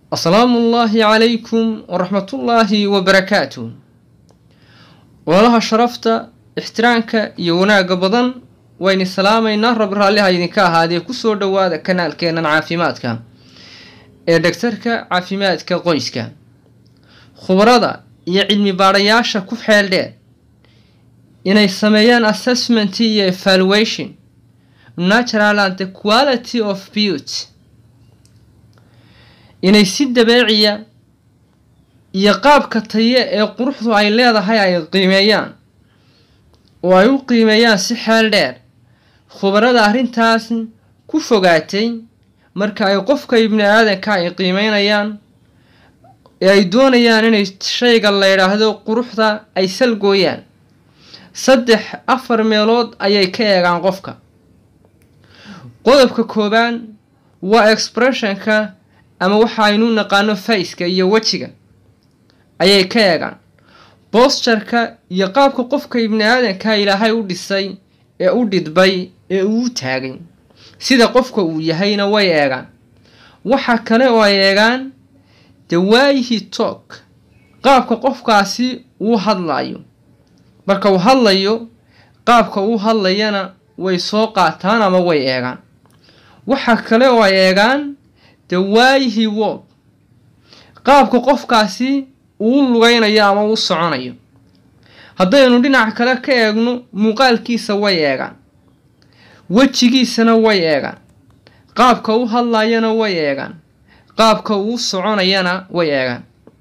asalaamu ullaahi calaykum waraxmatullaahi wabarakaatuh walaalaha sharafta ixtiraamka iyo wanaagga badan wayni salaamaynaa rab raalliha idinka ahaadee kusoo dhowaada kanaalkeennan caafimaadka ee dhagtarka caafimaadka qoyska khubarada iyo cilmi baadhayaasha ku xeel dheer inay sameeyaan assessment iyo evaluation natural and the quality of beauty inay si dabeeciya iyo qaabka taye ee quruxdu ay leedahay ay qiimeeyaan oo ay u qiimeeyaan si xeel dheer khubarada arrintaas ku fogaatay marka ay qofka ibni aadanka ay qiimeynayaan ee ay doonayaan inay shayga la yidhaahdo quruxda ay salgooyaan saddex afar meelood ayay ka eegaan qofka qodobka koobaan waa expressionka ama waxa aynu naqaano faceka iyo wejiga ayay ka eegaan bosturka iyo qaabka qofka ibni aadanka ilaahay u dhisay ee u dhidbay ee uu taagay sida qofka uu yahayna way eegaan waxa kale oo ay eegaan dawaayihi toog qaabka qofkaasi uu hadlayo marka uu hadlayo qaabka uu hadlayana way soo qaataan ama way eegaan waxa kale oo ay eegaan dawaayihi wog qaabka qofkaasi uu lugaynayo ama uu soconayo haddaynu dhinac kale ka eegno muuqaalkiisa way eegaan wejigiisana way eegaan qaabka u hadlayana way eegaan qaabka uu soconayana way eegaan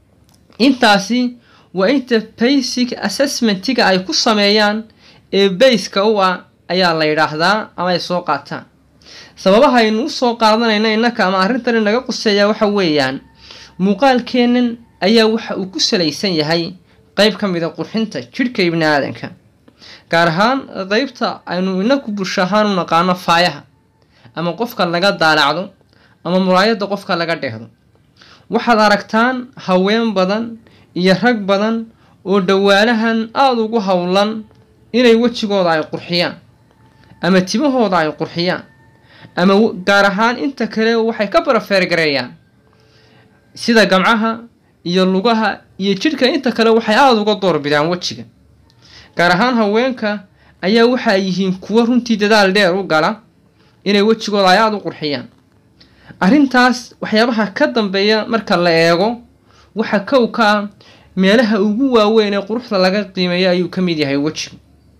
intaasi waa inta basic assessmentiga ay ku sameeyaan ee bayska u ah ayaa la yidhaahdaa ama ay soo qaataan sababaha aynu u soo qaadanayna innaka ama arrintan inaga quseeyaa waxa weeyaan muuqaalkeennan ayaa waxa uu ku salaysan yahay qeyb ka mida qurxinta jidhka ibni aadanka gaar ahaan qeybta aynu inaku bulsho ahaan u naqaano faayaha ama qofka laga daalacdo ama muraayadda qofka laga dhehdo waxaad aragtaan haween badan iyo rag badan oo dhawaanahan aada ugu howlan inay wejigooda ay qurxiyaan ama timahooda ay qurxiyaan ama gaar ahaan inta kale waxay ka barafeergareeyaan sida gamcaha iyo lugaha iyo jidhka inta kale waxay aada uga doorbidaan wejiga gaar ahaan haweenka ayaa waxa ay yihiin kuwo runtii dadaal dheer u gala inay wejigooda ay aada u qurxiyaan arrintaas waxyaabaha ka dambeeya marka la eego waxa kow ka ah meelaha ugu waaweyn ee quruxda laga qiimeeyo ayuu ka mid yahay wejigu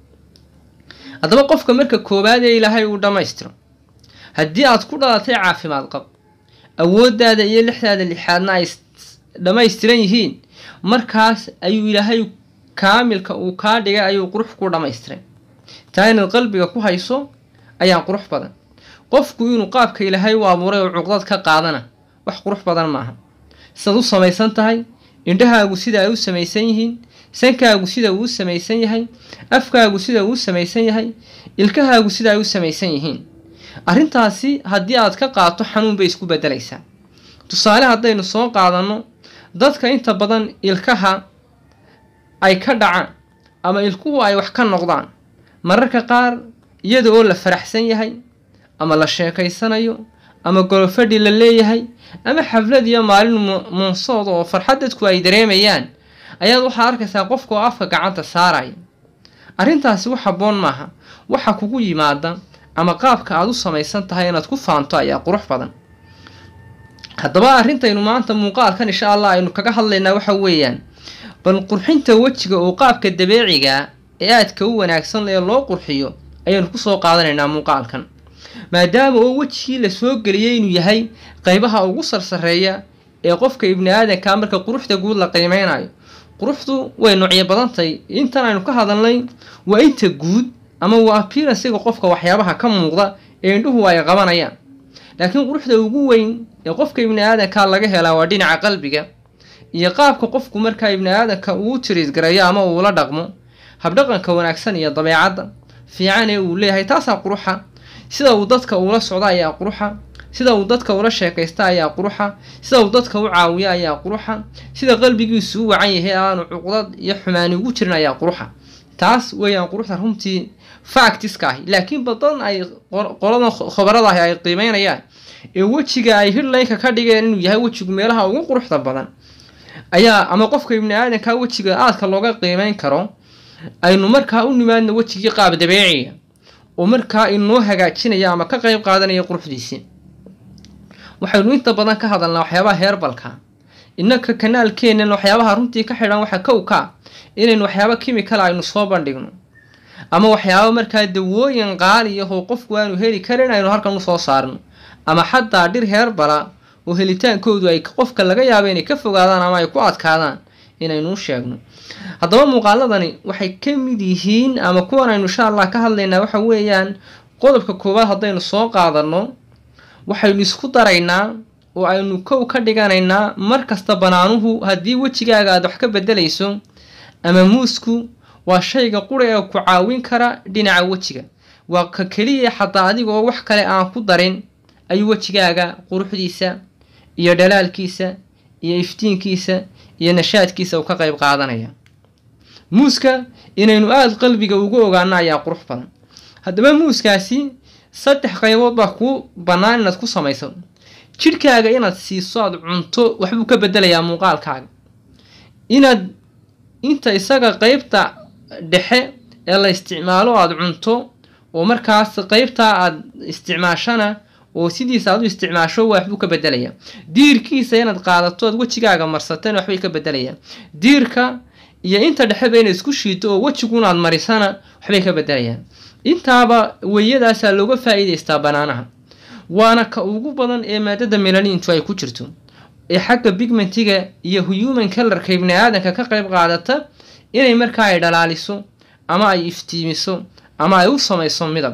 haddaba qofka marka koowaad ee ilaahay uu dhammaystiro haddii aad ku dhalatay caafimaad qab awooddaada iyo lixdaada lixaadna ay dhammaystiran yihiin markaas ayuu ilaahay kaamilka uu kaa dhigay ayuu qurux ku dhammaystiray taa inaad qalbiga ku hayso ayaa qurux badan qofku inuu qaabka ilaahay u abuuray oo cuqdad ka qaadana wax qurux badan maaha sidaad u samaysan tahay indhahaagu sida ay u samaysan yihiin sankaagu sida uu u samaysan yahay afkaagu sida uu u samaysan yahay ilkahaagu sida ay u samaysan yihiin arrintaasi haddii aad ka qaato xanuun bay isku beddelaysaa tusaale haddaynu soo qaadanno dadka inta badan ilkaha ay ka dhacaan ama ilkuhu ay wax ka noqdaan mararka qaar iyada oo la faraxsan yahay ama la sheekaysanayo ama golofadhi la leeyahay ama xaflad iyo maalin muunsood oo farxad dadku ay dareemayaan ayaad waxaa arkaysaa qofka oo afka gacanta saaraya arrintaasi wax habboon maaha waxa kugu yimaada ama qaabka aada u samaysan tahay inaad ku faanto ayaa qurux badan haddaba arrintaynu maanta muuqaalkan insha allah aynu kaga hadlaynaa waxa weeyaan bal qurxinta wejiga oo qaabka dabeeciga ee aadka u wanaagsan ee loo qurxiyo ayaynu kusoo qaadanaynaa muuqaalkan maadaama oo wejigii la soo geliyay inuu yahay qeybaha ugu sarsareeya ee qofka ibni aadanka marka quruxda guud la qiimeynayo quruxdu way noocyo badantahay intan aynu ka hadalnay waa inta guud ama waa appearansiga qofka waxyaabaha ka muuqda ee indhuhu ay qabanayaan laakiin quruxda ugu weyn ee qofka ibni aadanka laga helaa waa dhinaca qalbiga iyo qaabka qofku markaa ibni aadanka uu tiriisgareeyo ama uula dhaqmo habdhaqanka wanaagsan iyo dabeecadda fiican ee uu leeyahay taasaa quruxa sida uu dadka uula socdo ayaa quruxa sida uu dadka ula sheekaysta ayaa quruxa sida uu dadka u caawiyo ayaa quruxa sida qalbigiisu u wacan yahay aanu cuqdad iyo xumaani ugu jirin ayaa quruxa taas weeyaan quruxda runtii factiska ahi laakiin badan ay qoladan khabarada ahi ay qiimeynayaan ee wejiga ay hidlaynka ka dhigeen inuu yahay wejigu meelaha ugu quruxda badan ayaa ama qofka ibni aadanka wejiga aadka looga qiimeyn karo aynu markaa u nimaadno wejigii qaab dabeeciga oo markaa inoo hagaajinaya ama ka qeyb qaadanaya quruxdiisii waxaynu inta badan ka hadalnaa waxyaabaha heerbalka innaka kanaalkeenan waxyaabaha runtii ka xidhan waxa kow ka inaynu waxyaaba kimikala aynu soo bandhigno ama waxyaaba markaa dawooyin qaaliyahoo qofku aanu heli karin aynu halkan usoo saarno ama xataa dhir heerbala oo helitaankoodu ay qofka laga yaabo inay ka fogaadaan ama ay ku adkaadaan inaynuu sheegno haddaba muuqaaladani waxay ka mid yihiin ama kuwan aynu insha allah ka hadlaynaa waxa weeyaan qodobka koowaad haddaynu soo qaadano waxaynu isku daraynaa oo aynu kow ka dhiganaynaa mar kasta banaanuhu haddii wejigaaga aad wax ka bedelayso ama muusku waa shayga qura ee ku caawin kara dhinaca wejiga waa ka keliya xataa adigoo wax kale aan ku darin ayuu wejigaaga quruxdiisa iyo dhalaalkiisa iyo iftiinkiisa iyo nashaadkiisa uu ka qayb qaadanaya muuska inaynu aada qalbiga ugu ogaano ayaa qurux badan haddaba muuskaasi saddex qaybood baa kuu bannaan inaad ku samayso jidhkaaga inaad siiso aada cunto waxbuu ka bedelayaa muuqaalkaaga inaad inta isaga qeybta dhexe ee la isticmaalo aada cunto oo markaas qeybtaa aada isticmaashana oo sidiisa aad u isticmaasho waxbuu ka bedelayaa diirkiisa inaad qaadato aad wejigaaga marsatana waxbay ka bedelayaan diirka iyo inta dhexeba inaad isku shiito oo wejigunaad marisana waxbay ka bedelayaan intaaba weyadaasaa looga faa-iideystaa banaanaha waana ka ugu badan ee maadada melaniintu ay ku jirto ee xagga bigmentiga iyo human colorka ibni aadanka ka qayb qaadata inay markaa ay dhalaaliso ama ay iftiimiso ama ay u samayso midab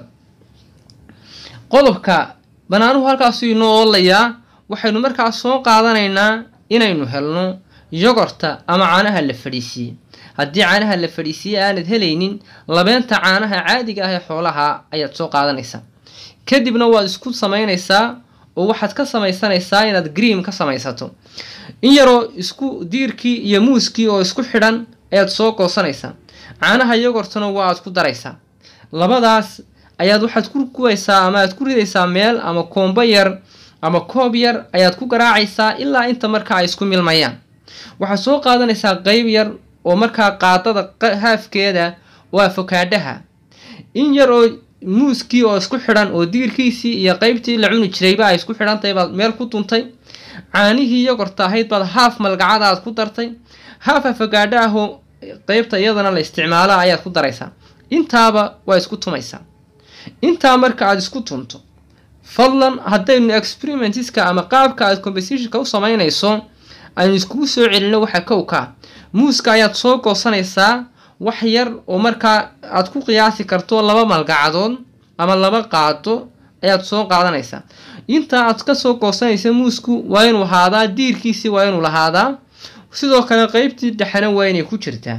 qodobka banaanuhu halkaasu inoo oolayaa waxaynu markaa soo qaadanaynaa inaynu helno yogorta ama caanaha la fadhiisiiyey haddii caanaha la fadhiisiiyey aanad helaynin labeenta caanaha caadiga ah ee xoolaha ayaad soo qaadanaysaa kadibna waad isku samaynaysaa oo waxaad ka samaysanaysaa inaad gream ka samaysato in yaroo isku diirkii iyo muuskii oo isku xidhan ayaad soo goosanaysaa caanaha yogortana waa aad ku daraysaa labadaas ayaad waxaad ku gubaysaa ama aad ku ridaysaa meel ama koombo yar ama koob yar ayaad ku garaacaysaa ilaa inta markaa ay isku milmayaan waxaad soo qaadanaysaa qeyb yar oo markaa qaadada haafkeeda oo afokaadhaha in yar oo muuskii oo isku xidhan oo diirkiisii iyo qeybtii la cuni jirayba ay isku xidhantahay baad meel ku duntay caanihii yogorta ahayd baad haaf malgacada aad ku dartay haaf afogaadho ahoo qeybta iyadana la isticmaala ayaad ku daraysaa intaaba waa isku tumaysaa intaa marka aada isku tunto fadlan haddaynu experimentiska ama qaabka aad compositionka u samaynayso aynu iskugu soo celino waxa kowkaa muuska ayaad soo goosanaysaa wax yar oo markaa aad ku qiyaasi karto laba malgacadood ama laba qaado ayaad soo qaadanaysaa intaa aad kasoo goosanaysa muusku waa inuu ahaadaa diirkiisii waa inuu lahaadaa sidoo kale qeybtii dhexena waa inay ku jirtaa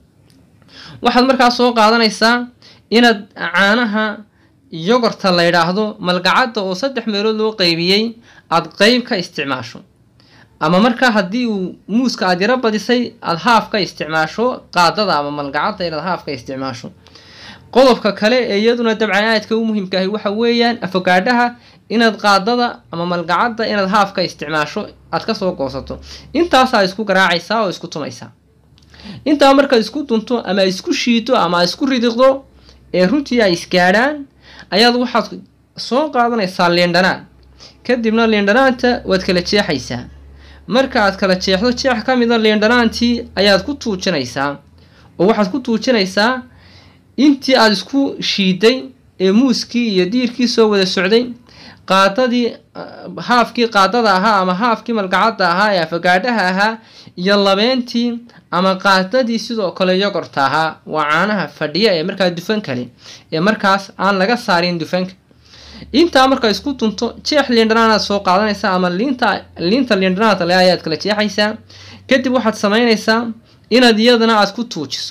waxaad markaa soo qaadanaysaa inaad caanaha yogorta la yidhaahdo malgacadda oo saddex meelood loo qeybiyey aada qeyb ka isticmaasho ama markaa haddii uu muuska aada yaro badisay aada haaf ka isticmaasho qaadada ama malgacadda inaad haaf ka isticmaasho qodobka kale ee iyaduna dabcan aadka u muhiimka ahi waxa weeyaan afogaadhaha inaad qaadada ama malgacadda inaad haaf ka isticmaasho aad kasoo goosato intaasaa isku garaacaysaa oo isku tumaysaa intaa markaad isku dunto ama isku shiito ama isku ridiqdo ee runtii ay isgaadhaan ayaad waxaad soo qaadanaysaa liindhanaan kadibna liindhanaanta waad kala jeexaysaa marka aad kala jeexdo jeex ka mida liindhanaantii ayaad ku tuujinaysaa oo waxaad ku tuujinaysaa intii aada isku shiiday ee muuskii iyo diirkii soo wada socday qaadadii haafkii qaadada ahaa ama haafkii malgacadda ahaa ee afagaadhaha ahaa iyo labeentii ama qaadadii sidoo kale yogorta ahaa waa caanaha fadhiya ee markaa dufan kale ee markaas aan laga saarin dufanka intaa markaa isku dunto jeex liindhanaanaad soo qaadanaysaa ama liinta liinta liindhanaanta le ayaad kala jeexaysaa kadib waxaad samaynaysaa inaad iyadana aada ku tuujiso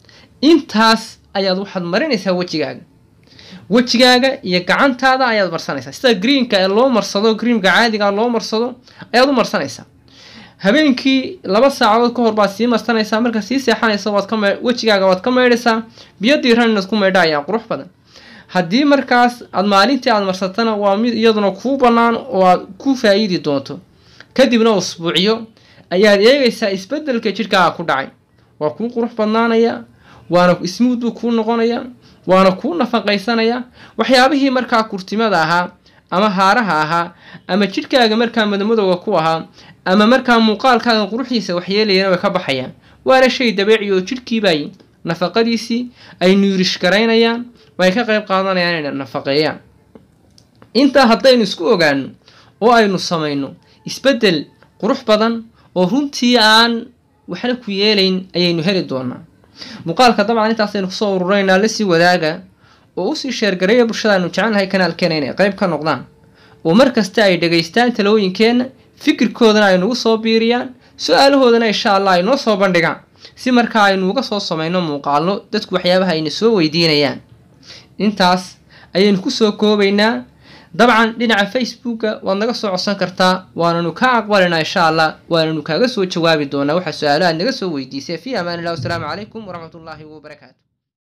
intaas ayaad waxaad marinaysaa wejigaaga wejigaaga iyo gacantaada ayaad marsanaysaa sida greenka ee loo marsado greenka caadiga loo marsado ayaad u marsanaysaa habeenkii laba saacadood ka hor baad sii marsanaysaa marka sii seexanaysa waad ka wejigaaga waad ka maydhaysaa biyo diiran inaad ku maydha ayaa qurux badan haddii markaas aad maalintii aad marsatana waa mid iyaduna kuu bannaan oo aad ku faa'iidi doonto kadibna usbuucyo ayaad eegaysaa isbeddelka jidhkaaga ku dhacay waa kuu qurux badnaanaya waana ismuud buu kuu noqonaya waana kuu nafaqaysanaya waxyaabihii markaa kurtimada ahaa ama haaraha ahaa ama jidhkaaga markaa madamadowga ku ahaa ama markaa muuqaalkaaga quruxdiisa waxyeelayana way ka baxayaan waana shay dabeeci oo jidhkiibay nafaqadiisii ay nuurish garaynayaan way ka qayb qaadanayaan inay nafaqeeyaan intaa haddaynu isku ogaano oo aynu samayno isbeddel qurux badan oo runtii aan waxna ku yeelayn ayaynu heli doonaa muuqaalka dabcan intaasaynu kusoo ururaynaa lasii wadaaga oo usii sheergareeya bulshadaanu jecelnahay kanaalkeena inay qayb ka noqdaan oo mar kasta ay dhegaystaan talooyinkeenna fikirkoodana ay nagu soo biiriyaan su-aalahoodana insha allah ay noo soo bandhigaan si markaa aynu uga soo samayno muuqaalno dadku waxyaabaha ayna soo weydiinayaan intaas ayaynu kusoo koobaynaa dabcan dhinaca facebooka waad naga soo codsan kartaa waananu ka aqbalinaa insha allah waananu kaaga soo jawaabi doonaa waxa su-aalahaad naga soo weydiisay fi amaan illah wasalaamu calaykum waraxmat ullaahi wabarakaatu